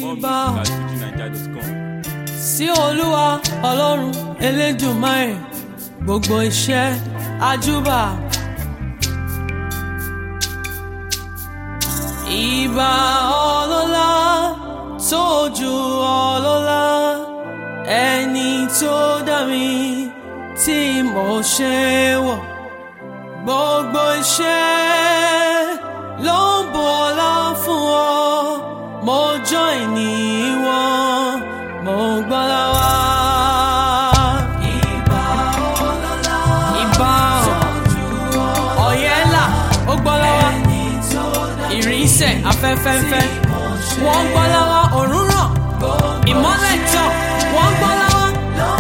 Ìbà at fujinaija.com. sí olúwa ọlọ́run elédùnmáì gbogbo iṣẹ́ àjúbà. ìbà ọlọ́lá tó ju ọlọ́lá ẹni tó dá mi tí mo ṣe wọ̀ gbogbo iṣẹ́ ló ń bu ọlá fún ọ mo join ní wọn mo gbọ́lá wá. ìbà ọlọ́lá ìbà ọ̀yẹ́là ó gbọ́lá wá ìrìnsẹ̀ afẹ́fẹ́fẹ́ wọ́n gbọ́lá wá òórùn ràn ìmọ́lẹ̀ tàn wọ́n gbọ́lá wá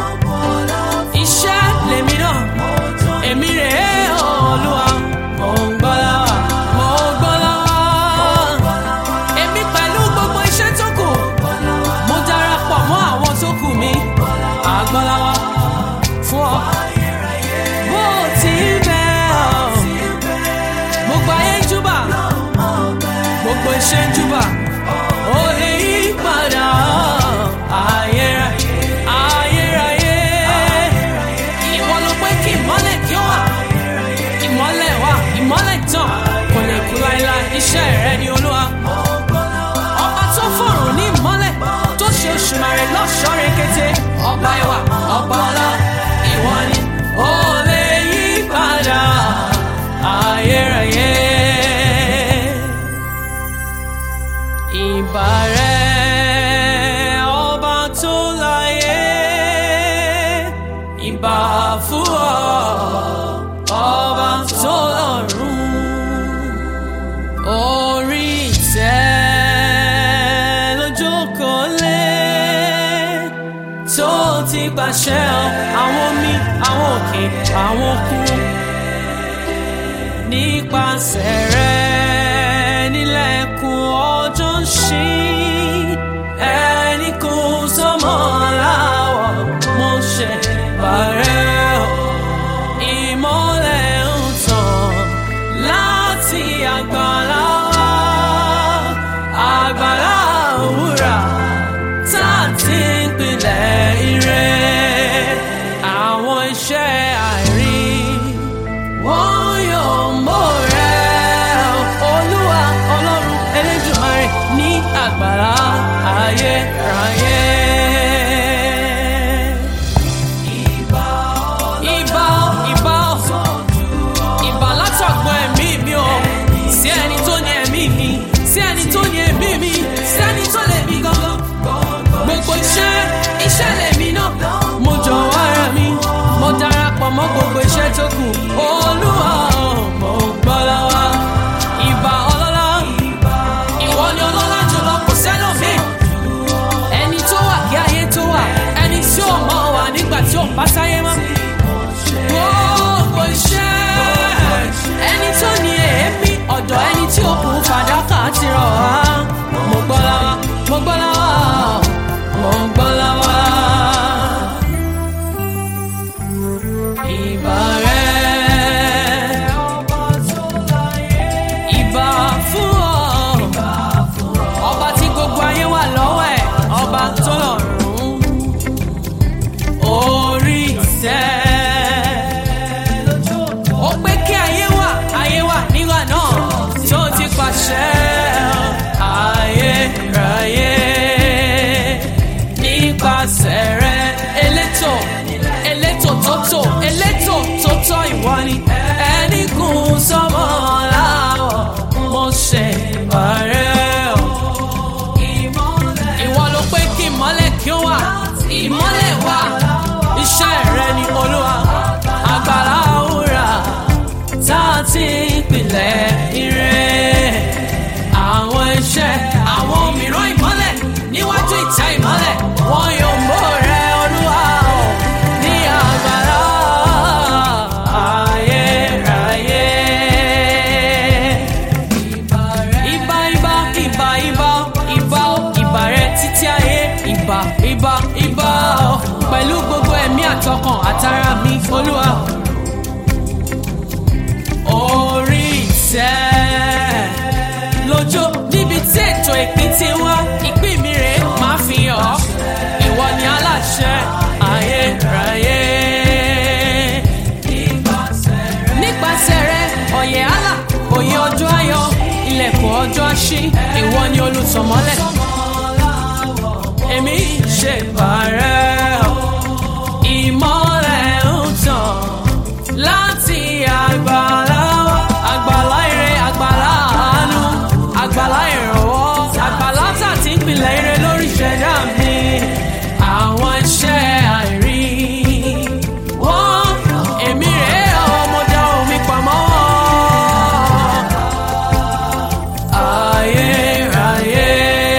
iṣẹ́ lèmi náà èmi rè é olúwa mò ń gbọ́lá wá mò ń gbọ́lá wá èmi pẹ̀lú gbogbo iṣẹ́ tó kù mo darapọ̀ mọ́ àwọn tó kù mi àgbọ́lá wá fún ọ bó o ti ń bẹ ọ gbogbo ayé ń júbà gbogbo iṣẹ́ ń júbà ó lè yí padà ayérayé ayérayé ìwọ ló pé kí ìmọ́lẹ̀ kí ó wà ìmọ́lẹ̀ wà ìmọ́lẹ̀ tàn kò lè kú láéláé iṣẹ́ rẹ ni olúwa ọba tó fọ̀rùn ní ìmọ́lẹ̀ tó ṣe òṣùmàrè lọ́ṣọ́ rekete ọba ìwà ọba ọlá ìwọ ni ó lè yí padà ayérayé ìbà rẹ ọba tó láyé ìbà fún ọ ọba tó lọ́run orí ìtẹ́ lójókòó lé tó ti pàṣẹ àwọn omi àwọn òkè àwọn òkun nípasẹ̀ rẹ̀ nílẹ̀kùn ọjọ́ ń ṣí ẹni kò sọmọ láwọ̀ mo ṣe bàrẹ́ o ìmọ́lẹ̀ ń tàn láti àgbàlá wa àgbàlá òwúrà tá a ti ń pilẹ̀ ire àwọn iṣẹ́ àìrí wọ́n yóò mọ̀ rẹ̀ olúwa ọlọ́run elédùnmarè ní àgbàlá ayérayé. Ìbà ìbà ìbà látọ̀gbọ́n ẹ̀mí mi o sí ẹni tó ní ẹ̀mí mi sí ẹni tó ní ẹ̀mí mi sí ẹni tó lè mi gangan gbogbo iṣẹ́ iṣẹ́ lèmi náà mo jọ̀wọ́ ara mi mo darapọ̀ mọ́ gbogbo iṣẹ́ tó kù olúwa mo gbọ́ lọ́wọ́ ìbà ọlọ́lá ìwọ ni ọlọ́lá jùlọ kò sẹ́lòmíì ẹni tó wà kí ayé tó wà ẹni tí ò mọ̀ wà nígbà tí ò bá sáyé mọ́ gbogbo iṣẹ́ ẹni tó ní èémí ọ̀dọ̀ ẹni tí ó kù fàdákà ti rọ̀ wá mo gbọ́ lọ́wọ́ mo gbọ́ lọ́wọ́ mo gbọ́ lọ́wọ́. Ìbà rẹ̀ ìbà fún ọ ọba tí gbogbo ayé wà lọ́wọ́ ẹ̀ ọba tó lọ́rùn orí ìtẹ́ ó pé kí ayé wà ayé wà nígbà náà tó ti pàṣẹ ayé ráyé nípasẹ̀ rẹ̀ elétò elétò tótó elétò tótó ìwọ ni ẹni kún sọmọ láwọ̀ mo ṣe bàrẹ́ o ìwọ ló pé kí ìmọ́lẹ̀ kí ó wà ìmọ́lẹ̀ wà iṣẹ́ rẹ ni olúwa agbára òwúrà tá a ti ń pilẹ̀ ire àwọn iṣẹ́ àwọn mìíràn ìmọ́lẹ̀ níwájú ìtẹ́ ìmọ́lẹ̀ wọn yóò mọ̀ rẹ olúwa o ní agbára ayérayé. Ìbà ìbà ìbà ìbà ìbà ó ìbà rẹ títí ayé ìbà ìbà ìbà ó pẹ̀lú gbogbo ẹ̀mí àtọkàn àtara mi olúwa. Orí ìtẹ́ lójó níbi tí ètò ìpín ti wá ìpín mi rèé àṣẹ ayérayé. nípasẹ̀ rẹ ọ̀yẹ̀ àlà òye ọjọ́ ayọ̀ ilẹ̀kùn ọjọ́ àṣí ìwọ ni olùtọ̀mọ́lẹ̀. èmi ṣe bàrẹ́ ọ̀ ìmọ́lẹ̀ ń tàn láti àgbàlá wa. àgbàlá ire àgbàlá àánú àgbàlá ìrànwọ́ àgbàlá tà tí ń pilẹ̀ ire lórí ìṣẹ̀dá mi. àwọn iṣẹ́ àìrí wọ́n èmi rèé ọmọdé omi pamọ́. ayérayé.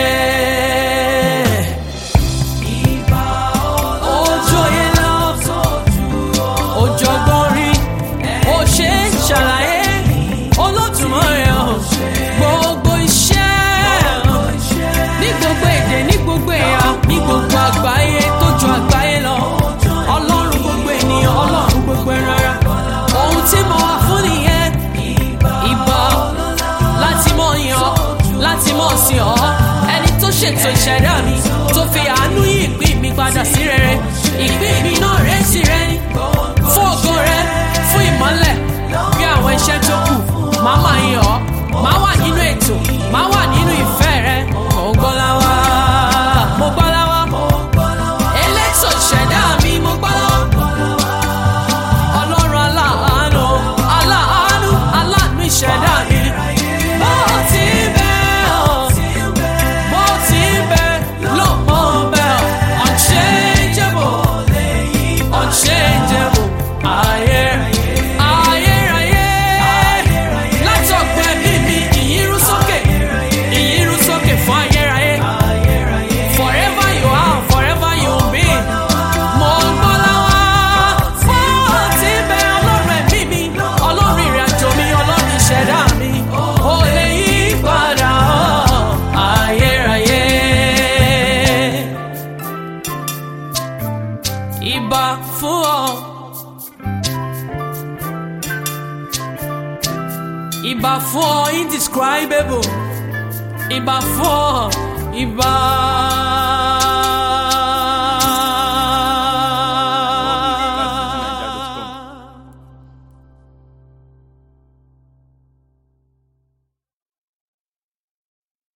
Ojú oyè lọ, òjọ̀gbọ́n rí, ó ṣe é ṣàlàyé, Olódùmarè o, gbogbo iṣẹ́ ní gbogbo èdè ní gbogbo ẹ̀yà ní gbogbo àgbáyé tó ju àgbáyé lọ. Ọlọ́run gbogbo ènìyàn, Ọlọ́run gbogbo ẹran ara. Ohun tí mo wà fún nìyẹn, ìbà láti mọ̀ yàn ọ́, láti mọ̀ sí ọ́. Ẹni tó ṣètò ìṣẹ̀dá mi, tó fi àánú yí ìpín mi padà sí rere. Ìpín mi náà rẹ̀ sí rẹ ní. Fún ògo rẹ, fún ìmọ́lẹ̀, bí àwọn iṣẹ́ tó kù, màá máa yàn ọ́. Màá wà nínú ètò, màá wà nínú ìfẹ́ rẹ. Mo gbọ́ láwá, mo gbọ́ láwá. Elétò ìṣẹ̀dá mi, mo gbọ́ láwá. Ọlọ́run aláàánú, aláàánú, aláàánú ìṣẹ̀dá mi. Bó ti bẹ́ ọ̀, bó ti bẹ́ ló mọ̀ bẹ́ ọ̀. Unchangeable, unchangeable, ayé, ayérayé. Látọ̀gbẹ́ mímí, ìyírú sókè, ìyírú sókè fún ayérayé. Forever you are, forever you will be. Mo gbọ́ láwá. Bó ti bẹ ọlọ́run ẹ̀mí mi, ọlọ́run ìrìnàjò mi, ọlọ́run ìṣẹ̀dá mi. Ó lè yí padà ọ́, ayérayé. Ìbà fún ọ. Ìbà fún ọ indescribable. Ìbà fún ọ. Ìbà.